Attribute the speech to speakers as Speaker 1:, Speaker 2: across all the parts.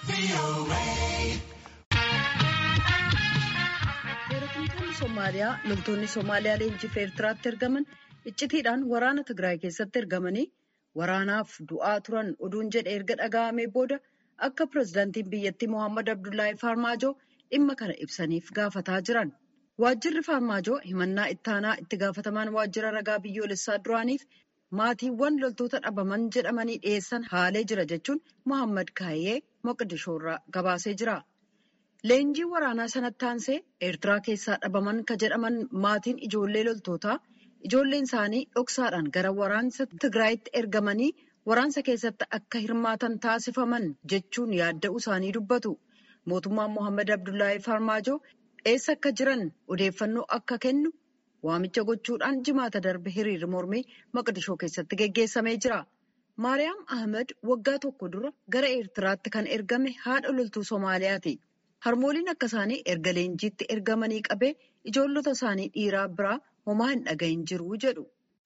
Speaker 1: Seeratumtoonni Somaaliyaa loltoonni Somaaliyaa leenjiif Eertiraatti ergaman iccitiidhaan waraana Tigraay keessatti ergamanii waraanaaf du'aa turan oduun jedhe erga dhaga'amee booda akka pirezidaantiin biyyattii Mohaammed Abdullaahi Farmaajoo dhimma kana ibsaniif gaafataa jiran. Waajjirri Farmaajoo himannaa ittaanaa itti gaafatamaan waajjira ragaa biyyoolessaa duraaniif maatiiwwan loltoota dhabaman jedhamanii dhiyeessan haalee jira jechuun Mohaammed Kaayyee Moqdishoorraa gabaasee jira. Leenjii waraanaa sanatti aansee Eertiraa keessaa dhabaman ka jedhaman maatiin ijoollee loltootaa ijoolleen isaanii dhoksaadhaan gara waraansa Tigraayitti ergamanii waraansa keessatti akka hirmaatan taasifaman jechuun yaadda'uu isaanii dubbatu. Mootummaan Mohaammed Abdullaahi Farmaajoo eessa akka jiran odeeffannoo akka kennu waamicha gochuudhaan jimaata darbe hiriirri mormii Maqdishoo keessatti geggeessamee jira. Maariyaam Ahmed waggaa tokko dura gara Eertiraatti kan ergame haadha loltuu Somaaliyaati. Harmooliin akka isaanii erga leenjiitti ergamanii qabee ijoollota isaanii dhiiraa biraa homaa hin dhagahin jiru jedhu.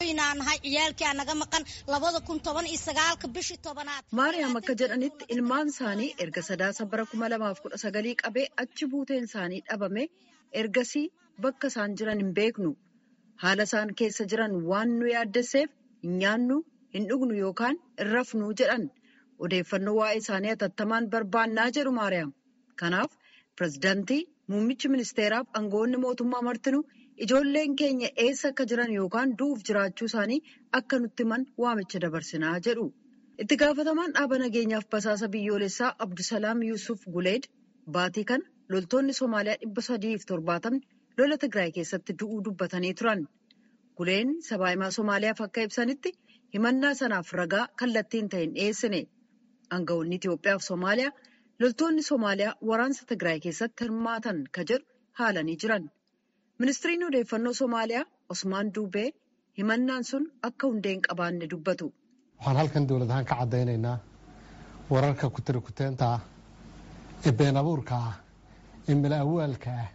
Speaker 1: Maariyaam akka jedhanitti ilmaan isaanii erga sadaasa bara kuma lamaaf kudha sagalii qabee achi buuteen isaanii dhabame ergasii bakka isaan jiran hin beeknu. Haala isaan keessa jiran waan nu yaaddesseef hin nyaannu, hin dhugnu yookaan hin rafnu jedhan. Odeeffannoo waa'ee isaanii hatattamaan barbaannaa jedhu Maariyaam. Kanaaf pirezidaantii muummichi ministeeraaf aangawoonni mootummaa martinuu ijoolleen keenya eessa akka jiran yookaan du'uuf jiraachuu isaanii akka nutti himan waamicha dabarsinaa jedhu. Itti gaafatamaan dhaaba nageenyaaf basaasa biyyoolessaa Abdusalaam Yuusuf Guleed baatii kana loltoonni Somaaliyaa dhibba sadiif torbaatamni lola Tigraay keessatti du'uu dubbatanii turan. Guleen sabaahimaa Somaaliyaaf akka ibsanitti himannaa sanaaf ragaa kallattiin ta'een dhiyeessine. Aangawoonni Itoophiyaa fi Somaaliyaa loltoonni Somaaliyaa waraansa Tigraay keessatti hirmaatan ka jedhu haalanii jiran. Ministiriin odeeffannoo Somaaliyaa Osmaan Duubee himannaan sun akka hundee hin qabaanne dubbatu.
Speaker 2: Waxaan halkan dowlad ahaan ka caddaynaynaa wararka kutiri kuteenta ah ee been abuurka ah ee mala awaalka ah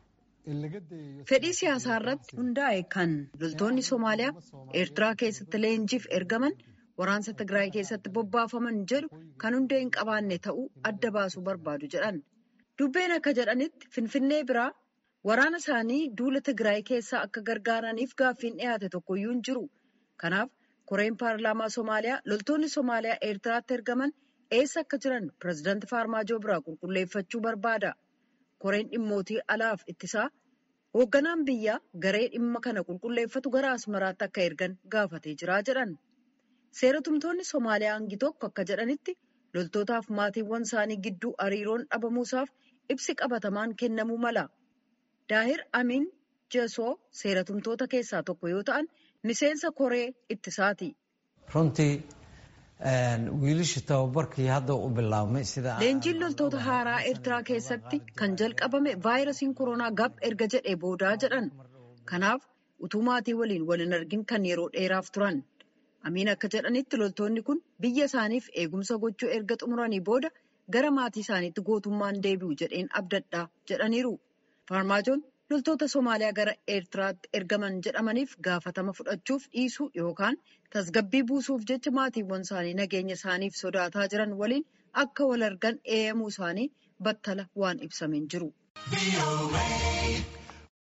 Speaker 1: Fedhii siyaasaa irratti hundaa'e kan loltoonni Somaaliyaa Eertiraa keessatti leenjiif ergaman waraansa Tigraay keessatti bobbaafaman jedhu kan hundee hin qabaanne ta'uu adda baasuu barbaadu jedhan. Dubbeen akka jedhanitti Finfinnee biraa waraana isaanii duula Tigraay keessaa akka gargaaraniif gaaffiin dhiyaate tokkoyyuu hin jiru. Kanaaf koreen paarlaamaa Somaaliyaa loltoonni Somaaliyaa Eertiraatti ergaman eessa akka jiran pireezidaantii Faarmaajoo biraa qulqulleeffachuu barbaada. Koreen dhimmootii alaaf ittisaa hoogganaan biyyaa garee dhimma kana qulqulleeffatu gara Asmaraatti akka ergan gaafatee jira jedhan. Seeratumtoonni Somaaliyaa hangi tokko akka jedhanitti loltootaaf maatiiwwan isaanii gidduu hariiroon dhabamuusaaf ibsi qabatamaan kennamuu mala. Daahir Amin Jesoo seeratumtoota keessaa tokko yoo ta'an miseensa koree ittisaati.
Speaker 3: Runtii wiilishi tababarkii hadda u bilaabmay sida
Speaker 1: Leenjiin loltoota haaraa Eertiraa keessatti kan jalqabame vaayirasiin koronaa gab erga jedhee boodaa jedhan. Kanaaf utuu maatii waliin wal hin argin kan yeroo dheeraaf turan. Amiin akka jedhanitti loltoonni kun biyya isaaniif eegumsa gochuu erga xumuranii booda gara maatii isaaniitti gootummaan deebi'u jedheen abdadhaa jedhaniiru. Faarmaajoon loltoota Somaaliyaa gara Eertiraatti ergaman jedhamaniif gaafatama fudhachuuf dhiisuu yookaan tasgabbii buusuuf jecha maatiiwwan isaanii nageenya isaaniif sodaataa jiran waliin akka wal argan eeyyamuu isaanii battala waan ibsameen jiru.